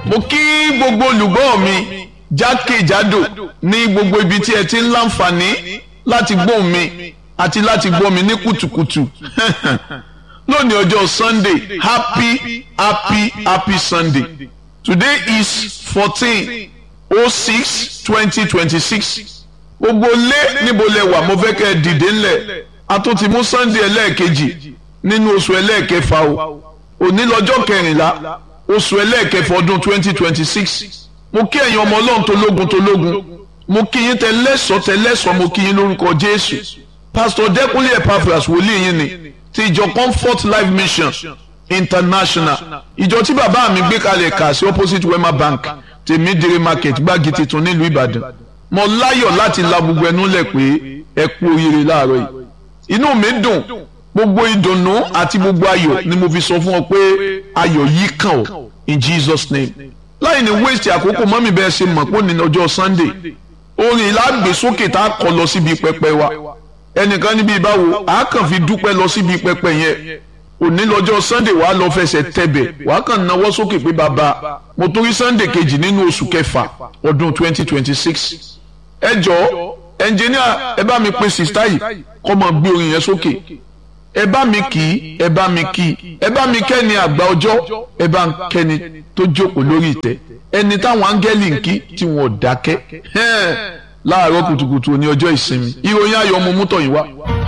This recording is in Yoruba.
mo kí gbogbo olùgbọ́ mi jákèjádò ní gbogbo ibi tí ẹ ti ń láǹfààní láti gbóhùn mi àti láti gbọ́ mi ní kùtùkùtù lónìí ọjọ́ sunday happy happy happy sunday today is fourteen oh six twenty twenty six gbogbo lé níbo lẹ wà mo fẹ́ kẹ́ ẹ dìde ńlẹ̀ a tún ti mú sunday ẹlẹ́ẹ̀kejì nínú oṣù ẹlẹ́ẹ̀kẹfà o òní lọ́jọ́ kẹrìnlá oṣù ẹlẹ́ẹ̀kẹfà ọdún twenty twenty six mo kí ẹ̀yin ọmọ ọlọ́run tológun tológun mo kí yín tẹlẹ́sọ̀ tẹlẹ́sọ̀ mo kí yín lórúkọ jésù pastor dẹ́kunlé epaphras wòlíì yín ni ti ìjọ comfort life mission international ìjọ tí bàbá mi gbé kalẹ̀ kà sí opposite wema bank tèmídìrí market gbági tuntun nílùú ìbàdàn mo láyọ̀ láti la gbogbo ẹnu lẹ̀ pé ẹ kú oríire láàárọ̀ yìí inú mi dùn gbogbo ìdùnnú àti gbogbo ayọ̀ ni mo fi sọ fún ọ pé ayọ̀ yìí kàn ọ́ in jesus name láì ní waste àkókò mọ́mí bẹ́ẹ̀ ṣe mọ̀ pé ní ọjọ́ sunday orin ìlàgbèsókè tá a kọ lọ síbi pẹpẹ wa ẹnìkan níbi ìbáwo a kàn fi dúpẹ́ lọ síbi pẹpẹ yẹn òní lọ́jọ́ sunday wàá lọ fẹsẹ̀ tẹ̀bẹ̀ wàá kàn náwó sókè pé bàbá mo torí sunday kejì nínú oṣù kẹfà ọdún twenty twenty six ẹ jọ ẹnjìníà ẹ bá mi pe sista yìí kọ́ mọ gbé orin yẹn sókè ẹ bá mi kì í ẹ bá mi kì í ẹ bá mi kẹ́ni àgbà ọjọ́ ẹ bá ń kẹ́ni tó jókòó lórí ìtẹ́ ẹni táwọn áńgẹ́lì ń kí tí wọn ò dákẹ́ láàárọ̀ kùtùkùtù ní ọjọ́ ìsinmi ìròyìn ayọ̀ ọmọ mú tọ̀yìn wá.